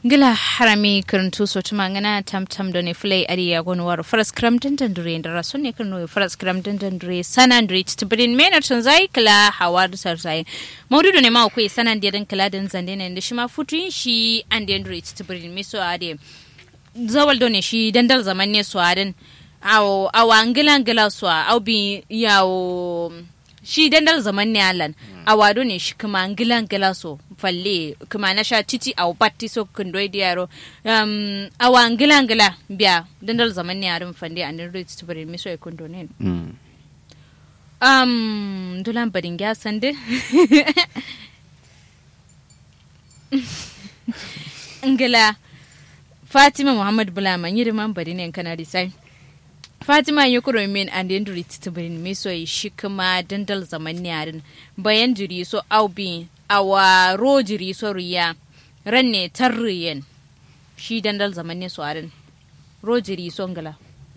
gila harami karantu so tuma ngana tam tam do ne flay ari ya gonu war faras kram den den dure ndara so ne kan no faras kram den den dure sanan dure ti brin mena tun zai kala hawar sar zai maudu ne ma ku sanan de den kala den zande ne shi ma futuin shi an den dure ti brin me so ade zawal do ne shi dandal zaman ne so aden aw awa ngila ngila so aw bi yawo shi dandal zaman ne alan a wado ne shi kuma ngilan ngila so falle kuma na sha titi a batti so kundoi di yaro um awa ngila ngila biya dandal zaman ne arin fande an rin titi bari mi so e kundo ne um dulan badin gya sande ngila fatima muhammad bulama yirman bari ne kana disai fatima ya kuro min an den duri titibirin me so yi shi kuma dandal zaman yarin bayan jiri so aubi awa ro jiri so riya ran ne tarriyen shi dandal zaman ne so arin ro jiri so ngala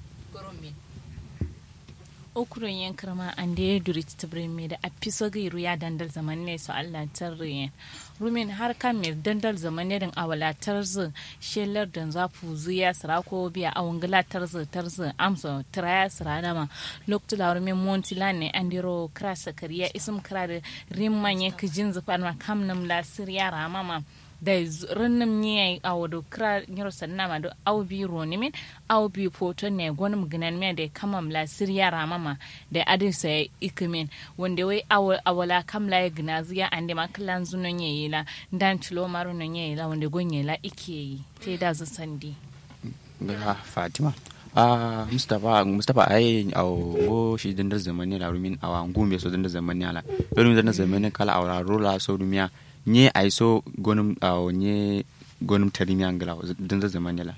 okuron yan karma an da ya duri titibirin me da a fiso gairu ya dandal zaman ne so allah tarriyen rumin har kan mai dandal zaman ne din awala tarzi shelar da zafu zuya sira ko biya a wangala tarzi tarzi amsa tiraya sira dama lokacin da rumin montila ne an diro krasa kariya isum kira da rimman ya kijin zufar ma kam nam la siriya ramama da rinnim ne a wado kira nyiro sanna ma do au bi roni min au bi foto ne gonum ginan me da kamam la siriya ramama da adin sa ikimin wanda wai awala kam la ya gina ziya ande ma klan zunon yayi la dan tilo maro non yayi la wanda gonye la ike yi te da zu sandi ga fatima ah mustapha mustapha ai au go shi dandar zamani la rumin awa ngumbe so dandar zamani ala rumin dandar zamani kala awra rola so rumiya nye ai so gonum aw nye gonum tarimi angala dandar zamani la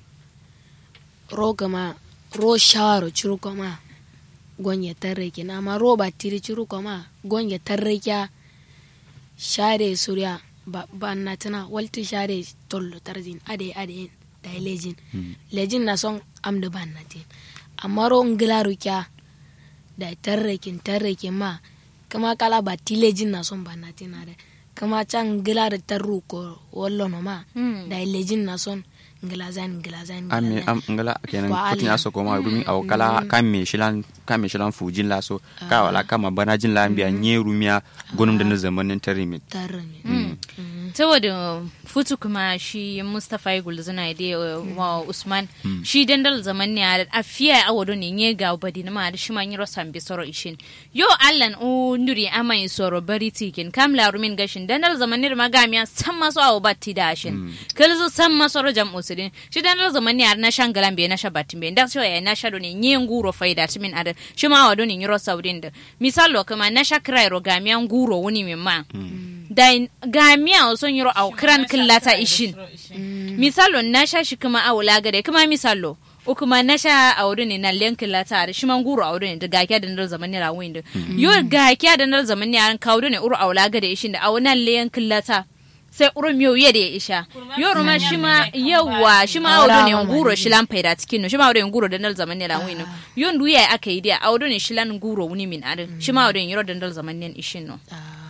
ro gama ro shawaro churu kama gonye tarreke na ma ro batiri churu kama gonye tarreke share surya ba na tana walti share tollo tarzin ade ade da lejin lejin na son am da ban na tin amma ro ngila kya da tarrekin tarrekin ma kama kala ba tilejin na son ban na tin ade kama can ngila da tarru ko wallo no ma da lejin na son ngila zan ngila zan ame am ngala kenan kutin aso ko ma rumi aw kala kam me shilan kam me shilan fujin la so ka wala kama banajin la biya nye rumiya gonum da na zamanin tarimi tarimi saboda futu kuma shi mustapha ya gulzu na ide wa usman shi dandal zaman ne a fiya a wado ne nye ga badi na ma da shi man yiro sambi soro ishin yo allan o nduri ama yi soro bari tikin kam la rumin gashin dandal zaman ne ma gamiya san maso awo batti da ashin kalzo san maso ro jam usudin shi dandal zaman ne na shangalan be na shabatin be da so ya na shado ne nye nguro faida timin ada shi ma wado ne yiro saudin da misalo kuma na shakrai ro gamiya nguro wuni min ma da gamiya son yiro au kiran killata ishin misalo na sha shi kuma a wula gade kuma misalo o kuma na sha a wuri ne na len killata da shi man guru a wuri ne da gakiya da nar zaman ne rawin da yo gakiya da nar zaman ne an kawo ne uru a wula gade ishin da a wani len killata sai uru miyo ya da ya isha yo ruma shi ma yawa shi ma a ne guro shi lan faida cikin no shi ma a ne guro da nar zaman ne rawin no yo ndu ya aka yi da a wuri ne shi lan guro wuni min adin shi ma a ne yiro da nar zaman ne ishin no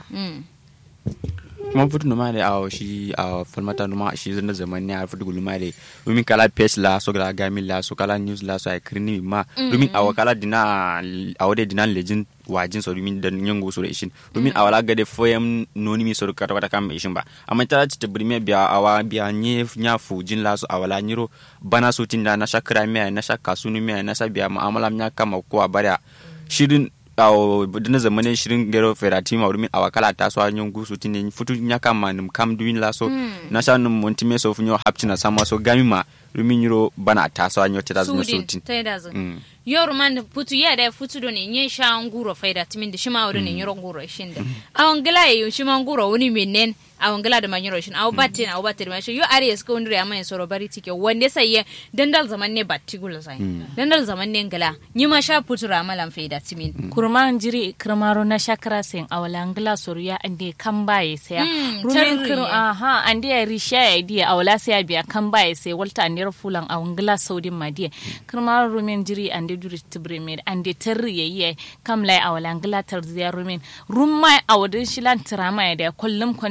kuma futu numa le aw shi aw falmata numa shi zana zaman ne a futu guluma le rumin kala page la so kala gami la so kala news la so ay krini ma rumin aw kala dina aw de dina legend wajin so rumin da nyango so ishin rumin awala gade foyam noni mi so kata wata kam ishin ba amma ta ci tabrime biya awa biya nye nya fujin la so awala nyiro bana so tinda na shakra me na shakka sunu me na sabiya mu'amala nya kama ko bara shirin awo dina zamane shirin gero ferati ma urmin awa kala ta so anyon gusu tinin futu nyaka ma nim kam duin la so na sha num monti me so funyo haptina sama so gami ma rumin yiro bana ta so anyo teta zo so tin yoru man futu ya da futu do ne nye sha nguro faida timin da shima wuri ne yiro nguro shin da awon gila yi shima nguro wuni menen awon gila da manyiro shin aw batte na aw batte da mashi yo are ska wundure amma en soro bari tike wande sai ye dandal zaman ne batti gula sai dandal zaman ne ngila nyi ma sha futu ramalan faida timin kurma jiri kirmaro na shakara sen awala ngila soruya ande kambaye sai rumin kir aha ande ya risha ya dia awala sai biya kambaye sai walta ande fulan awon ngila saudin madiye kirmaro rumin jiri ande duri tibre med ande terri ye kam lai awala ngila tar ziya rumin rumma awadin shilan tirama ya da kullum kwanme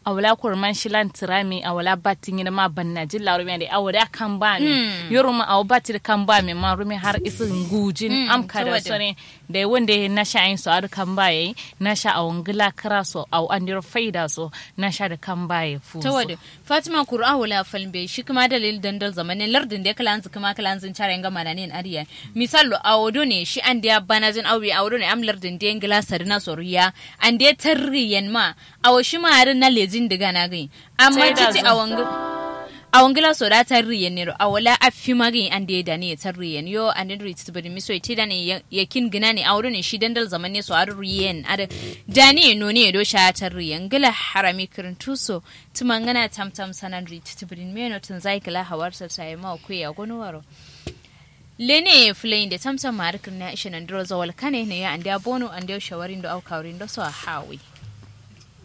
awala kurman shilan tirami awala batin yin ma banna jilla rumi da awada kan ba mi yoro ma aw batir kan ba mi ma rumi har isin gujin am ka da saboda- sone da wanda na sha in so ar kan ba yayi na sha awon gila kara so aw andir faida so na sha da kan ba yayi fu ta wadda fatima kur'a wala falbe shi kuma dalil dandal zamanin lardin da kala anzu kuma kala anzun cara nga mana ne ariya misalo awodo ne shi an da bana jin awi awodo ne am lardin da ngila sarina soriya an da tarriyan ma awo shi ma harin na lejin diga na gai amma Sai da titi zo. awon awon gila so da tarriyan ne awola afi magin an da da ne tarriyan yo an da rit bari miso iti da ne ya- yakin gina ne awodo ne shi dandal zaman ne so ar riyen ada da ne no ne do sha tarriyan gila harami kirin tuso tumangana tamtam sanan rit tibrin meno tun zai kila hawarsa sai ma ku ya gonwaro lene fulayin da tamtam ma harkar na ishe nan dro zawal kane ne ya anda bono anda shawarin do au kaurin do so a hawi